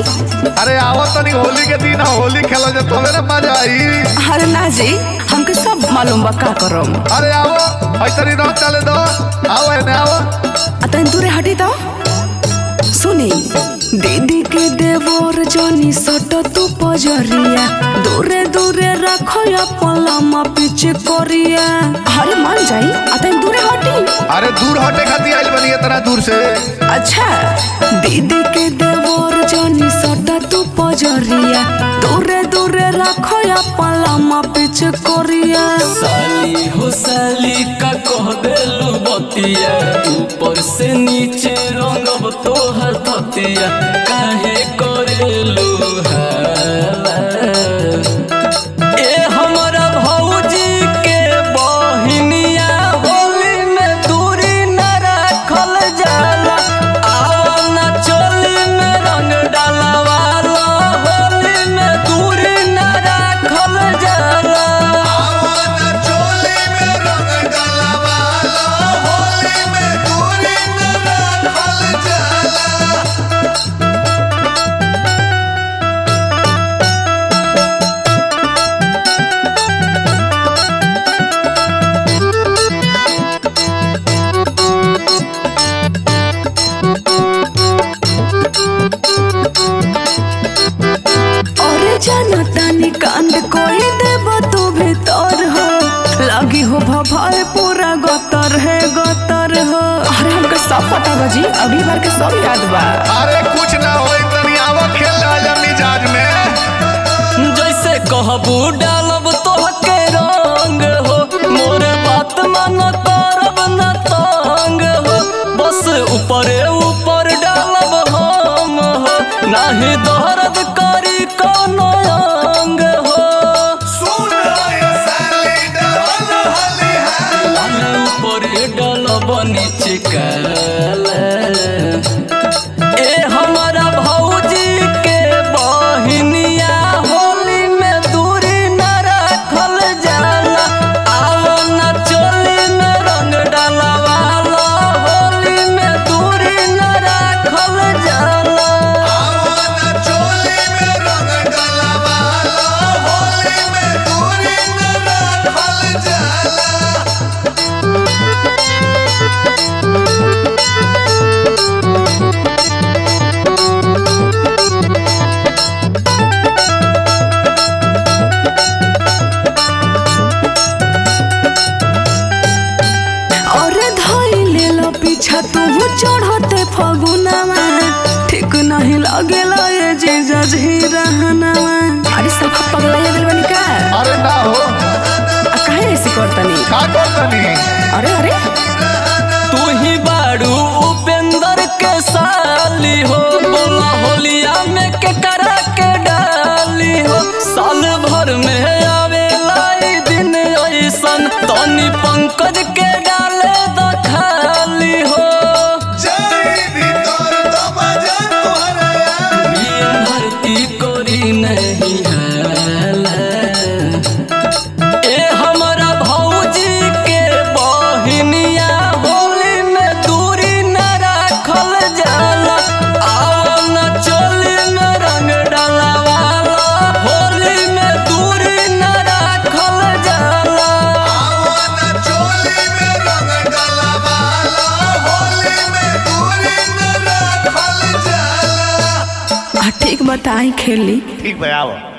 अरे आवो तनी होली के दिन है, होली खेलो जे तबे ना मजा आई अरे ना जी हमके सब मालूम बा का करम अरे आवो हई तनी रंग चले दो आओ एने आओ अतन दूरे हटी तो सुनी दीदी के देवर जनी सट तू पजरिया दूरे दूरे रखो अपन लम्बा पीछे करिया अरे मान जाई अतन दूरे हटी अरे दूर हटे खाती आइल बनी इतना दूर से अच्छा दीदी के देवर जनी सट तू पजरिया दूरे दूरे रखो अपन लम्बा पीछे करिया साली हो साली का कह देलू बतिया ऊपर से नीचे रंगब तोहर ततिया काहे करेलू हाला? ए हमरा भौजी के बहिनिया होली में दूरी न राखल जाला आओ ना चोली में रंग डालवाला होली में दूरी न राखल जाला अरे जनता नी कांड कोई देव तू भीतर हो लगी हो भभाए पूरा गतर है गतर हो अरे हमके सब पता बा जी अगली बार के सब याद बा अरे कुछ ना होई तनी आवो खेल राजा मिजाज में जैसे कहबू डालब तोहके रंग हो मोर बात मन करब न तंग हो बस ऊपरे ऊपर डालब हम हो नाही दर्द करी कोनो अंग हो लाल ऊपरे डालब नीचे काला ए हमारा भौजी के बहिनिया होली में दूरी न राखल जाला आओ ना चोली में रंग डालवाला होली में दूरी न राखल जाला अरे धाई ले लो पीछा तू चढ़ते फगुनावा ठीक नहीं लगेला ये जीजा जी रहनावा अरे सब पगला गेल बनी का अरे ना हो आ काहे ऐसे करतनी का कर तनी अरे अरे तू ही बाड़ू उपेंद्र के साली हो बोला होलिया में के करा के डाली हो साल भर में आवेला ई दिन ऐसन तनी पंकज के डाले द खाली हो बिन भर्ती कोरी नहीं हाला ए हमरा भौजी के बहिनिया होली में दूरी न राखल जाला आओ न चोली में रंग डालवाला होली में दूरी न राखल जाला आ ठीक बताई खेली ठीक भाई आओ